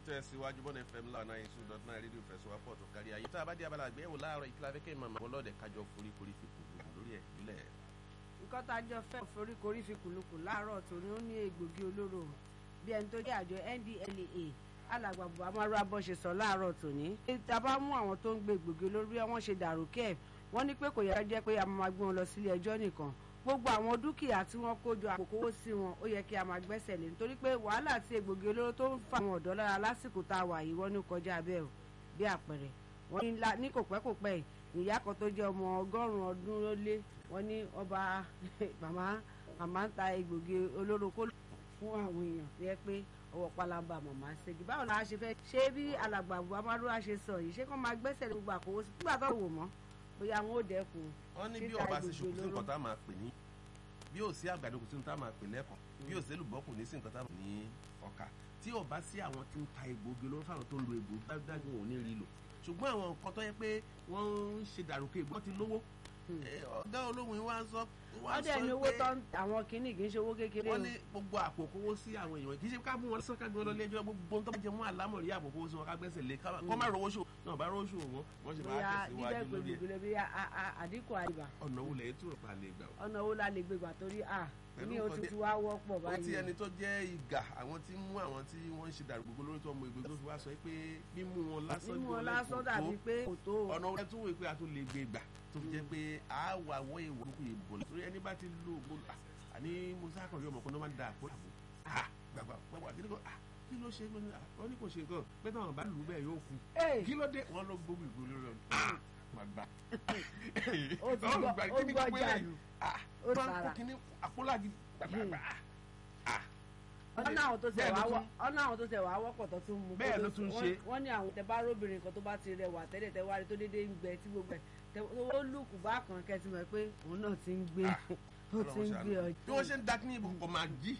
tẹ̀síwájú bọ́n fm lánà èso dot nine rédíò fẹsọ̀wápọ̀ tó kárí ayé tá a bá dé abala àgbéyẹ̀wò láàárọ̀ ìkíla fẹ́ kẹ́ ẹ̀ máa lọ́ọ̀dẹ̀ kájọ foríkorí fi kù lórí ẹ̀ nílẹ̀. nǹkan tá a jọ fẹ́ foríkorí fi kùlùkù láàárọ̀ tòní ó ní egbògi olóró bí ẹni tó jẹ́ àjọ ndlea alàgbàbọ̀ amáru abọ́ ṣe sọ láàárọ̀ tòní. tá a bá mú àwọn tó ń gbé egbògi olóró bí wọ́n ṣe dàrú kẹ́ ẹ̀ wọ́n ní pé kò yẹ jẹ́ pé a máa gbé wọn lọ sílé ẹjọ́ nìkan gbogbo àwọn dúkìá tí wọ́n kó jọ àpòkówó sí wọn ó yẹ kí a máa gbẹ́sẹ̀ lé nítorí pé wàhálà tí egbògi olóró tó ń fa àwọn ọ̀dọ́ lára lásìkò tá a wà yìí wọ́n ní kọjá bẹ́ẹ̀ o bí àpẹẹrẹ wọ́n ní ní kò pẹ́ kò pẹ́ ìyá kan tó jẹ́ ọmọ ọgọ́rùn-ún ọdún ló lé wọ́n ní ọba màmá màmá ń ta egbògi olóró kó fún àwọn èèyàn tó yẹ pé ọwọ́ pálábà màmá ṣègi báwo la ṣe fẹ́ ṣé bí alàgbà buhari ṣe sọ yìí ṣé kó máa gbẹ́sẹ̀ lé gbogbo àkówó sí nígbà tó wò mọ́ bóyá wọn ò dẹ́kun wọ́n ní bí ọba ṣe ṣòkò sí nǹkan tá a máa pè ní bí ò sí àgbàdo kò sí nǹkan tá a máa pè lẹ́kọ̀ọ́ bí ò sí èlùbọ́ kò ní sí nǹkan tá a máa pè ní ọkà tí ọba sí àwọn tí ń ta egbògi olóró fáwọn tó ń lo egbògi dájú wọn ò ní rí lò ṣùgbọ́n àwọn nǹkan tó yẹ pé wọ́n ń ṣe dàrúkọ egbò ti lówó ọ̀gá olóhùn wa ń sọ wọ́n dẹ̀ ní owó tán àwọn kìíní kì í ṣe owó kékeré o. wọ́n ní gbogbo àpò kówó sí àwọn èèyàn kì í ṣe ká mú wọn sọ ká gbé wọn lọ lẹ́jọ́ gbogbo tó bá jẹ mọ́ àlámọ̀rí àpò kówó sí wọn ká gbẹ́sẹ̀ lé kọ́ má rówó ṣò náà bá rówó ṣò wọn wọ́n ṣe máa tẹ̀síwájú lórí ẹ̀. bí àdínkù àyíbá. ọ̀nà wo lẹ́yìn tó rò pa lè gbà o. ọ̀nà wo la lè gbé gbà torí à ní o ti fi wá wọ́pọ̀ báyìí. ó ti ẹni tó jẹ́ ìgà àwọn tí mú àwọn tí wọ́n ń ṣe dàrú gbogbo lórí tó ọmọ ìgbé tó fi wá sọ pé mímú wọn lásán mímú wọn lásán dàbí pé kò tó. ọ̀nà wọn tún wò pé a tún lè gbé gbà tó fi jẹ́ pé a wà wọ́ ìwọ kò yè bọ̀ torí ẹni bá ti lo ògbó àní musa kan yọ ọmọkùnrin ló máa ń da àpò àbò gbàgbà gbàgbà kí ló kí ló ṣe lónìí wọn ní kò ṣe nǹkan pé táwọn bá lù ú bẹ́ẹ̀ yóò kú kí ló dé wọn ló gbógun ìgbó lórí ọ̀nà gbàgbà ó ti gbọ́ ó gbọ́ jàlù ó sára àpòlági gbàgbà ọ̀nà àwọn tó tẹ̀ wá wọ́ ọ̀nà àwọn tó tẹ̀ wá wọ́pọ̀ tó tún mú bẹ́ẹ̀ ló tún ṣe wọ́n ní àwọn tẹ bá róbìnrin kan tó bá ti rẹwà tẹ́lẹ̀ tẹ́ wá rí tó déédéé ń gbẹ tí gbogbo ẹ̀ ó lùkù bá kan kẹ́tì mọ̀ pé òun náà ti ń gbé ó ti ń gbé ọjọ́. bí wọ́n ṣe ń dakí ní ibùkún kò máa jí